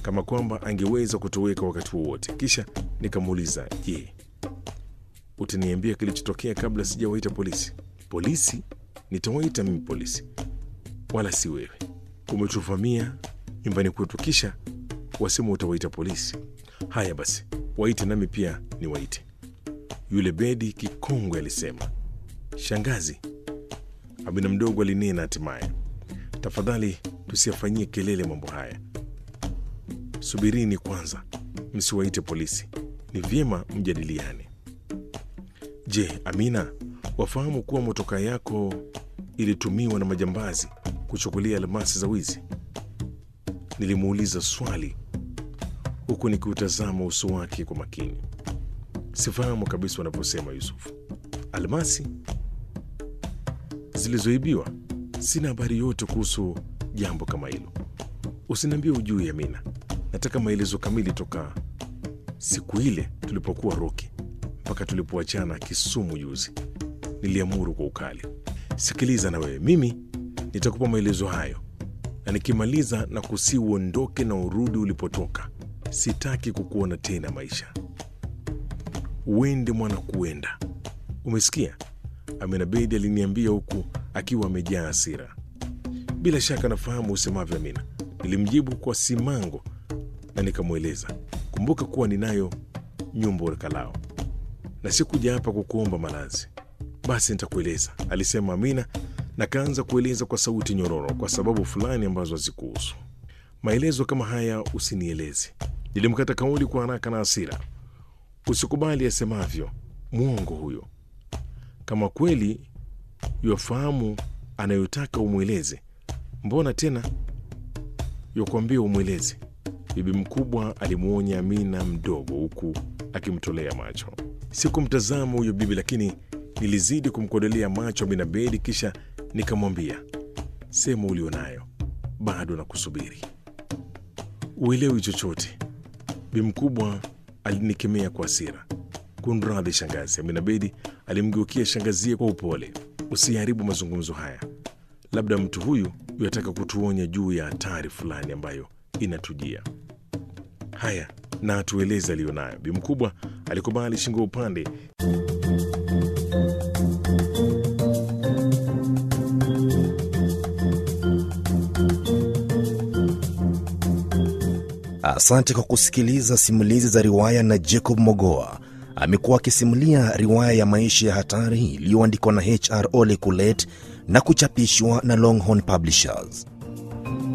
kama kwamba angeweza kutoweka wakati wowote. Kisha nikamuuliza, je, utaniambia kilichotokea kabla sijawaita polisi? Polisi? Nitawaita mimi polisi, wala si wewe. Umetuvamia nyumbani kwetu, kisha wasema utawaita polisi. Haya basi, waite nami pia niwaite. Yule Bedi kikongwe alisema. Shangazi, Amina mdogo alinena hatimaye, tafadhali tusiyafanyie kelele mambo haya. Subirini kwanza, msiwaite polisi, ni vyema mjadiliane. Je, Amina, wafahamu kuwa motoka yako ilitumiwa na majambazi kuchukulia almasi za wizi? Nilimuuliza swali huku nikiutazama uso wake kwa makini. Sifahamu kabisa wanaposema Yusufu. Almasi zilizoibiwa? Sina habari yote kuhusu jambo kama hilo. Usiniambie ujui, Amina. Nataka maelezo kamili toka siku ile tulipokuwa Roki mpaka tulipoachana Kisumu juzi, niliamuru kwa ukali. Sikiliza na wewe, mimi nitakupa maelezo hayo, na nikimaliza na kusi uondoke na urudi ulipotoka. Sitaki kukuona tena maisha. Uende mwana, kuenda. Umesikia? Amina Bedi aliniambia huku akiwa amejaa hasira. Bila shaka nafahamu usemavyo, Amina, nilimjibu kwa simango na nikamweleza, kumbuka kuwa ninayo nyumba ulikalao na sikuja hapa kukuomba malazi. Basi nitakueleza, alisema Amina na kaanza kueleza kwa sauti nyororo, kwa sababu fulani ambazo hazikuhusu. Maelezo kama haya usinieleze. Nilimkata kauli kwa haraka na hasira. Usikubali asemavyo, mwongo huyo. Kama kweli yafahamu anayotaka umweleze, mbona tena yakuambia umweleze? Bibi mkubwa alimwonya Amina mdogo, huku akimtolea macho. Sikumtazama huyo bibi, lakini nilizidi kumkodolea macho Amina Bedi, kisha nikamwambia, sema ulionayo, bado nakusubiri. Uelewi chochote. Bibi mkubwa alinikemea kwa hasira. Kunradhi shangazi. Amina Bedi alimgeukia shangazie kwa upole. Usiharibu mazungumzo haya, labda mtu huyu yataka kutuonya juu ya hatari fulani ambayo inatujia. Haya, na atueleze aliyonayo. Bi mkubwa alikubali shingo upande. Asante kwa kusikiliza simulizi za riwaya na Jacob Mogoa. Amekuwa akisimulia riwaya ya maisha ya hatari iliyoandikwa na HR Ole Kulet na kuchapishwa na Longhorn Publishers.